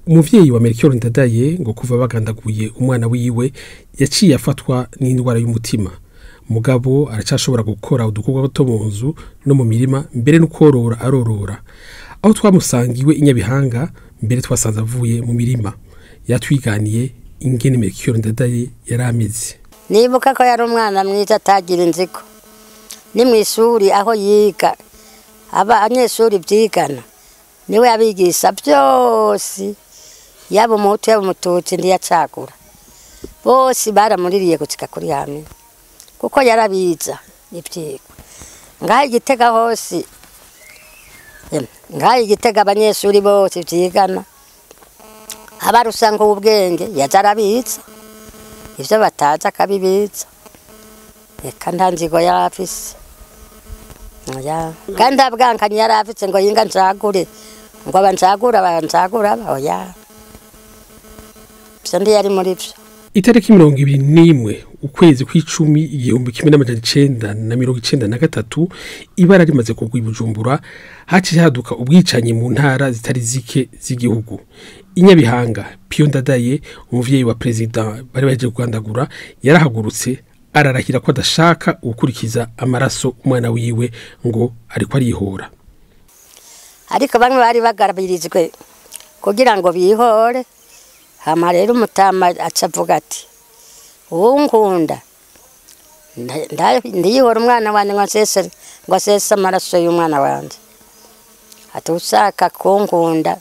umuvyeyi wa Melchior Ndadaye ngo kuva bagandaguye umwana wiwe yaciye afatwa n'indwara y'umutima mugabo aracashobora gukora udukorwa two mu nzu no mu mirima mbere no korora arorora aho twamusangiwe inyabihanga mbere twasanze avuye mu mirima yatwiganiye ingene Melchior Ndadaye yari ameze nibuka ko yari umwana mwiza atagira inzigo ni mu ishuri aho yiga abanyeshuri byigana niwe yabigisha byose yaba umuhutu yaba umututsi ntiyacagura bose baramuririye gutsika kuri hamwe kuko yarabiza ibyigwa ngaho igitega hose em, ngaho igitega abanyeshuri bose byigana abarusanga ubwenge yaza arabiza ibyo batazi akabibitsa reka nta nzigo yari afise oya kandi nta bwankanyi yari afise ngo yinga ncagure ngo aba ncagura aba ncagura aba oya ibyo ndi yari muri byo itariki mirongo ibiri n'imwe ukwezi kw'icumi igihumbi kimwe n'amajana icenda na mirongo icenda na gatatu ibara rimaze kugwa i bujumbura haciye haduka ubwicanyi mu ntara zitari zike z'igihugu inyabihanga piyo ndadaye umuvyeyi wa perezida bari bahejeje kugandagura yarahagurutse ararahira ko adashaka gukurikiza amaraso umwana wiwe ngo ariko arihora ariko bamwe bari bagarabirijwe kugira ngo bihore hama rero umutama aca avuga ati uwo nkunda nda- nda- ndiyihora umwana wanjye ngo asese ngo asese amaraso y'umwana wanjye ati ushaka kunkunda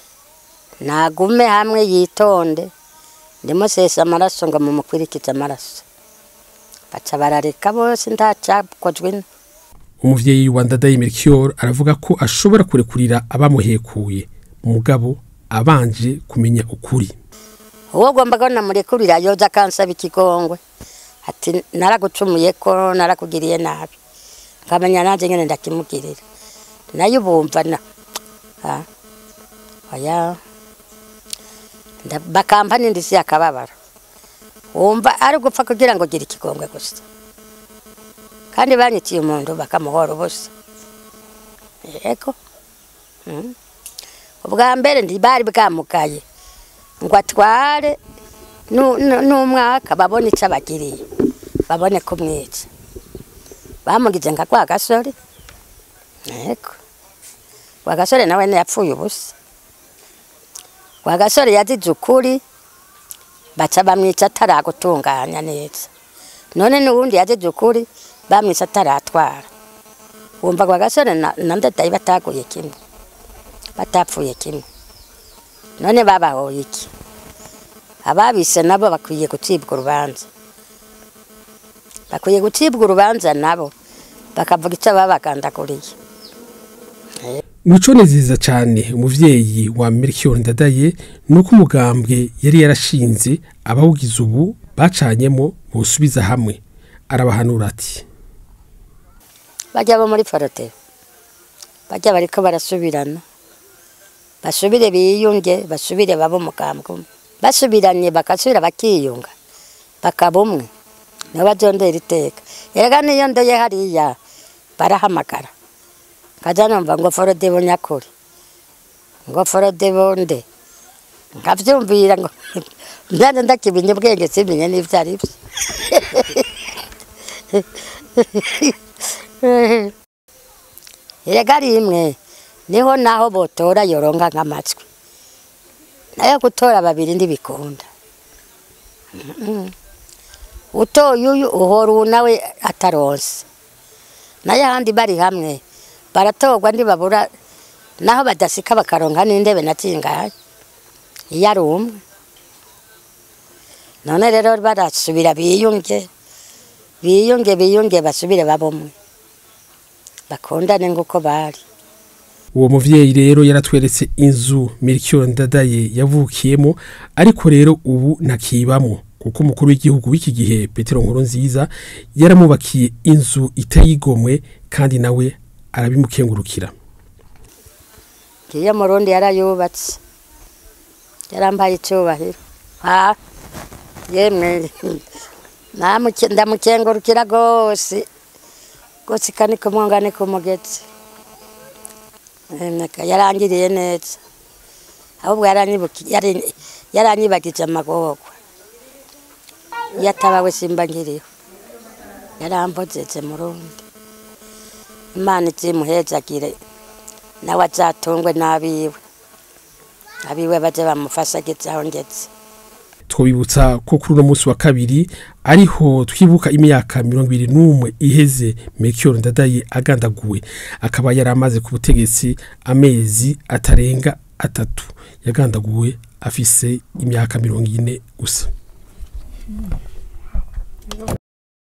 nagume hamwe yitonde ndimusese amaraso ngo mumukurikize amaraso baca barareka bose ntacyakozwe umuvyeyi wa ndadaye melchior aravuga ko ashobora kurekurira abamuhekuye mugabo abanje kumenya ukuri uwo ugomba ko namurekurira yoza akansaba ikigongwe ati naragucumuye ko narakugiriye nabi nkamenya nanjye nyine ndakimugirira nayo ubumva na Ah, oya Nda- bakampa n'indi si akababaro wumva ari gupfa kugira ngo ugire ikigongwe gusa kandi banyitiye umuntu bakamuhora ubusa yego Mm. ubwa mbere ntibari bwamugaye ngo atware nu- nu- n'umwaka babone icyo abagiriye babone kumwica bamugize nka kwa gasore yego kwa gasore nawe ntiyapfuye ubusa kwa gasore yazize ukuri baca bamwica ataragutunganya neza none n'ubundi yazize ukuri bamwica ataratwara wumva kwa gasore na na ndadayi bataguye kimwe batapfuye kimwe none babahoye iki ababise nabo bakwiye gucibwa urubanza bakwiye gucibwa urubanza nabo bakavuga icyo babagandaguriye Mico nziza cyane umuvyeyi wa Melchior Ndadaye nuko umugambwe yari yarashinze abawugize ubu bacanyemo bosubiza hamwe arabahanura ati bajya bo muri forote bajya bariko barasubirana basubire biyunge basubire babe umugambwe umwe basubiranye bagasubira bakiyunga bakaba umwe nibo bazondera iteka erega niyo ndoye hariya barahamagara kaza numva ngo forode bo nyakuri ngo forode bo nde nkavyumvira ngo ndane ndakimenya ubwenge simenye n'ivyo ari vyo erega rimwe niho naho botora yoronka nk'amatwi nayo gutora babiri ndibikunda Mm. utoye uyu uhora uwu nawe ataronse nayo ahandi bari hamwe baratorwa ntibabura naho badasika bakaronka n'intebe na zingahe iyo ari umwe none rero barasubira biyunge biyunge biyunge basubire babumwe bakundane nk'uko bari uwo muvyeyi rero yaratweretse inzu Melchior Ndadaye yavukiyemo ariko rero ubu ntakibamo kuko umukuru w'igihugu w'iki gihe Petero Nkurunziza yaramubakiye inzu itayigomwe kandi nawe arabimukengurukira ngiye mu rundi yarayubatse yarambaye icyubahiro ha yemwe namuke- ndamukengurukira rwose rwose kani kumwunga ni kumugetse Emeka, yarangiriye neza ahubwo yaranyibuki- yari- yaranyibagije amagorwa iyo ataba we simba nkiriho yarambogeze murundi imana izimuhezagire nawe azatungwe n'abiwe abiwe baje bamufasha ageze aho ngeze twabibutsa ko kuri uno munsi wa kabiri ariho twibuka imyaka mirongo ibiri n'umwe iheze Melchior Ndadaye agandaguwe akaba yari amaze ku butegetsi amezi atarenga atatu yagandaguwe afise imyaka mirongo ine gusa